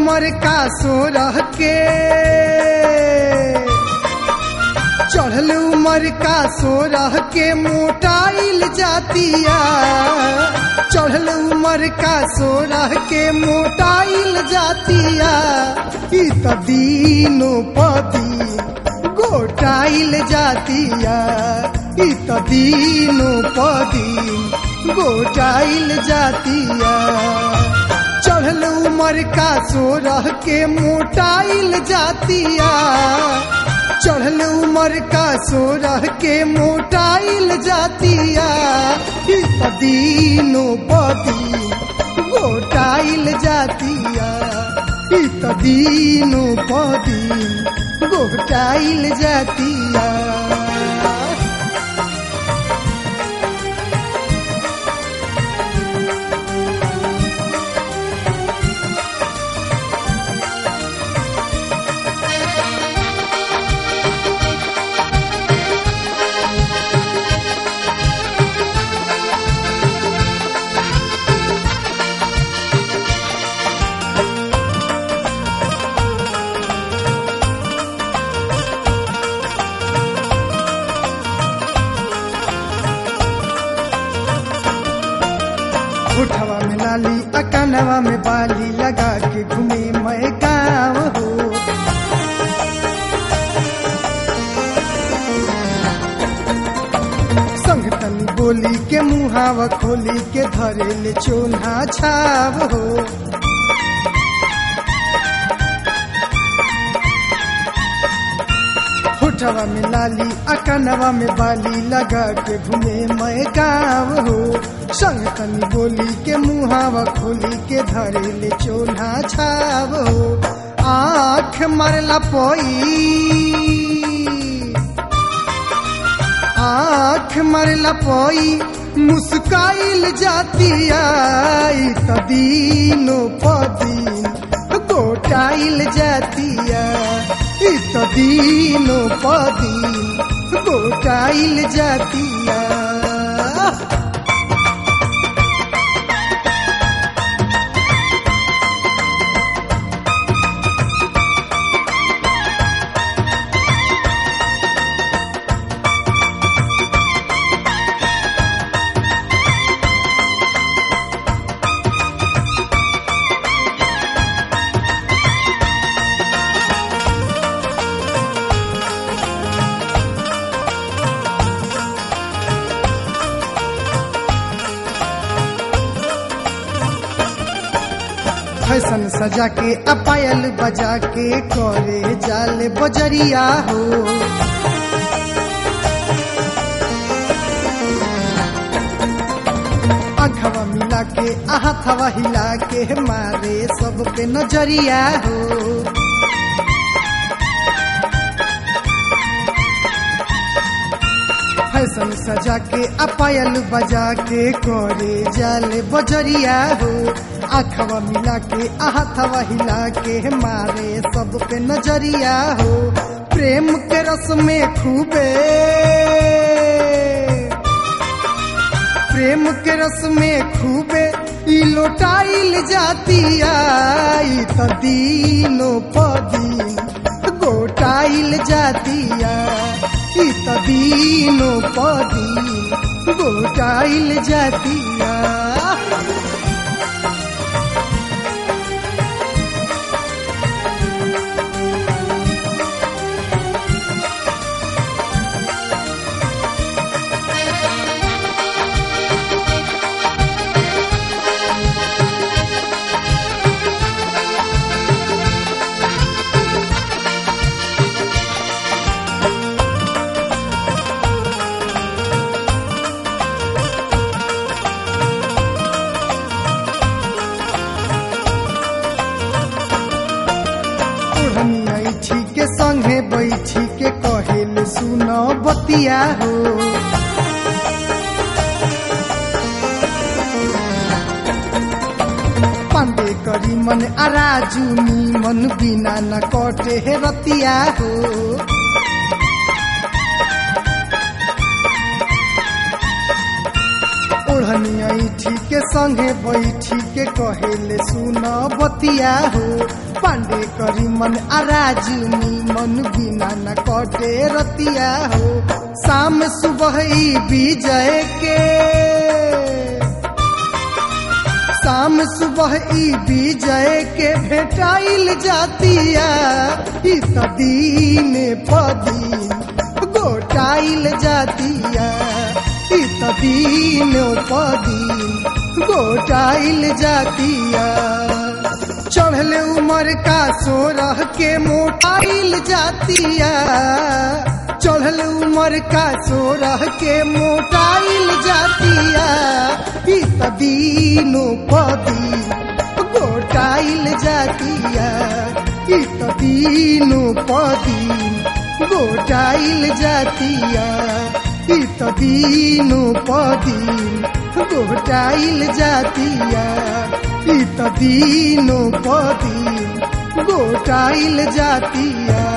उमर का सोरह के चढ़ल उमर का सोरह के मोटाइल जातिया चढ़ल उमर का सोरह के मोटाइल जातिया ई त दीनो पदी गोटाइल जातिया ई त दीनो पदी गोटाइल जातिया चढ़ल उमर का सोरह के मोटाइल जातिया चढ़ल उमर का सोरह के मोटाइल जातिया ई त दीनो पदी गोटाइल जातिया ई त दीनो पदी गोटाइल जातिया उठवा में लाली अकनवा में बाली लगा के घूमे मैं गाँव हो संग तनी बोली के मुहावा खोली के धरे ले चोन्हा छाव हो होठवा में लाली अकनवा में बाली लगा के घूमे मैं गाँव हो संग तनी बोली के मुहावा खोली के धरे ले चोन्हा छाव हो आँख मरला पोई आँख मरला पोई मुस्काइल जातिया ई त दीनो पदीन गोटाइल जातिया ई त दीनो पदीन गोटाइल जातिया फैशन सजा के अपायल बजा के करे जाल बजरिया हो अखवा मिला के आहथवा हिला के मारे सब पे नजरिया हो फैशन सजा के अपायल बजा के करे जाल बजरिया हो आखवा मिला के आहथवा हिला के मारे सब पे नजरिया हो प्रेम के रस में खूबे प्रेम के रस में खूबे ई लोटाइल जातिया ई त दीनो पदीन गोटाइल जातिया ई त दीनो पदीन गोटाइल जातिया ओढ़नी ऐठी के संगे बैठी के कहेल सुन बतिया हो पांडे करी मन आराजू मन बिना न कटे हे रतिया हो ओढ़निया ईठी के संगे बैठी के कहेले सुन बतिया हो पांडे करी मन आराज मन बिना न कटे रतिया हो शाम सुबह ई विजय के शाम सुबह ई विजय के भेटाइल जातिया ई त दीन पदीन गोटाइल जातिया ई त दीन पदीन गोटाइल जातिया चढ़ले उमर का सोरह के मोटाइल जातिया चढ़ल उमर का सोरह के मोटाइल जातिया ई त दीनो पदी गोटाइल जातिया ई त दीनो पदी गोटाइल जातिया ई त दीनो पदी गोटाइल जातिया ई त दीनो पदी गोटाइल जातिया